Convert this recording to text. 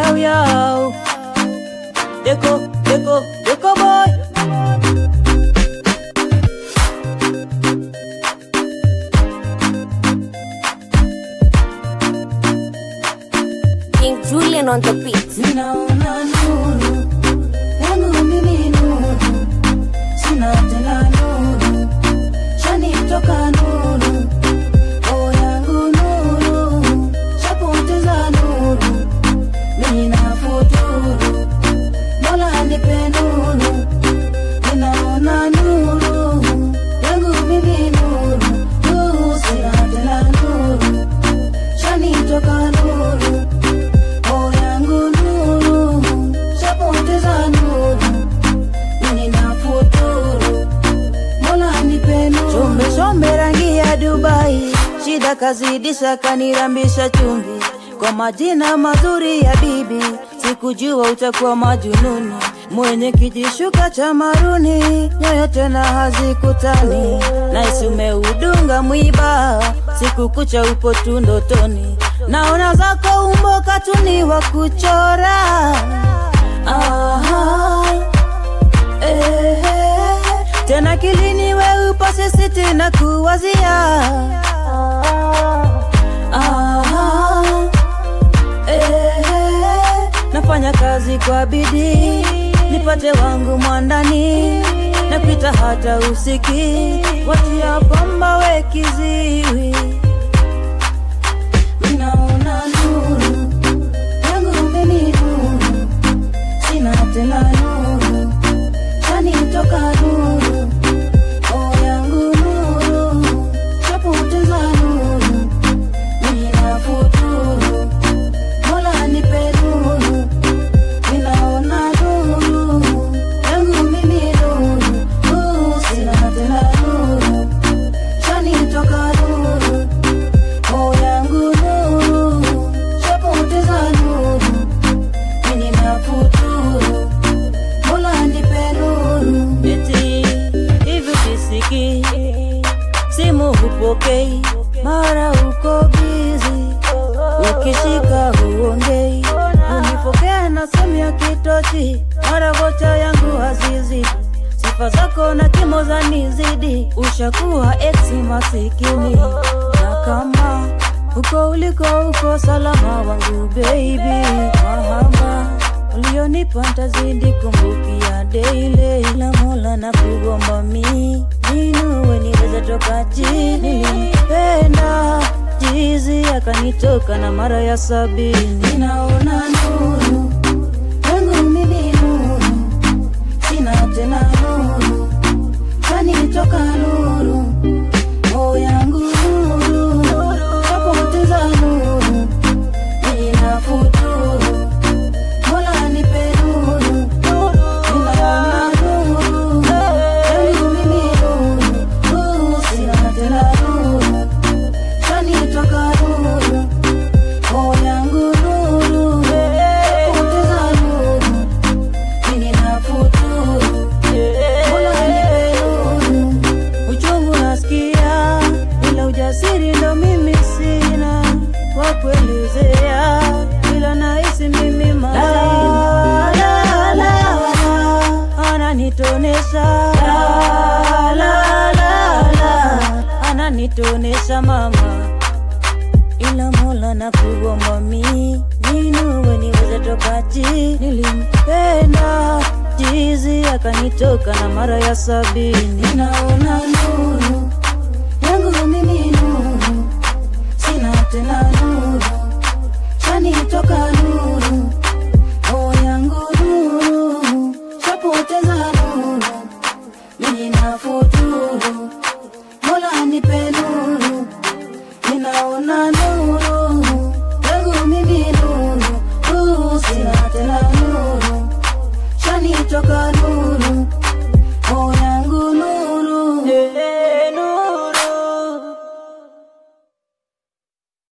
yao yao. Deko, deko, deko boy. King Julian on the beat. Ninaona nuru yangu mimi nuru, sina tena nuru, shanitoka nuru, o yangu nuru, shapoteza nuru, mimi nafuturu, Mola nipe nuru, ninaona nuru yangu mimi nuru, uh, sina tena nuru, shanitoka nuru Oh yangu nuru, shapoteza nuru, mimi nafuturu, Mola nipe nuru. Chombe chombe rangi ya Dubai, shida kazidisha kanirambisha chumvi. Kwa majina mazuri ya bibi, sikujua utakuwa majununi. Mwenye kijishuka cha maruni, nyoyo tena hazikutani. Naisi umeudunga mwiba, siku kucha upo tu ndotoni. Naona zako umbo katuni wa kuchora. Aha. Eh, tena kilini we upo sisi tena kuwazia Aha, eh, nafanya kazi kwa bidii nipate wangu mwandani napita hata usiki watia pamba we kiziwi Ninaona nuru, yangu mimi nuru, sina tena nuru, shanitoka nuru, oh yangu nuru, shapoteza nuru, mimi nafuturu, Mola nipe nuru, ninaona nuru, yangu mimi nuru, uh, sina tena nuru, shanitoka nuru, Oh yangu nuru, shapoteza nuru, mimi nafuturu, Mola nipe nuru. eti hivi kisiki simu hupokei mara uko bizi ukishika huongei unipokea na sehemu ya kitochi mara vocha yangu hazizidi sifa zako na kimo za nizidi ushakuwa eksi masikini na kama huko uliko uko salama wangu baby mahaba ulionipa ntazidi kumbukia daily la mola na kugomba mi ninuwe niweze toka chini penda jizi akanitoka na mara ya sabini Ninaona nuru, yangu mimi nuru, sina tena nuru, kanitoka nuru, oh yangu nuru, shapoteza nuru, mimi nafuturu, Mola nipe nuru, ninaona nuru, yangu mimi nuru, uh, sina tena nuru, kanitoka nuru, oh yangu nuru, shapoteza nuru, mimi nafuturu, Mola nipe nuru. uchungu nasikia ila ujasiri ndo mimi sina wa kuelezea ila nahisi mimi mazima la, la, ananitonesha la, la, la, la, ananitonesha mama ila mola na kugomba mi ninuwe niweze toka chini nilimpenda jizi akanitoka na mara ya sabini Ninaona nuru, yangu mimi nuru, sina tena nuru, shanitoka nuru, oh yangu nuru, shapoteza nuru, mimi nafuturu, Mola nipe nuru, ninaona nuru, yangu mimi nuru, uh, sina tena nuru, shanitoka nuru.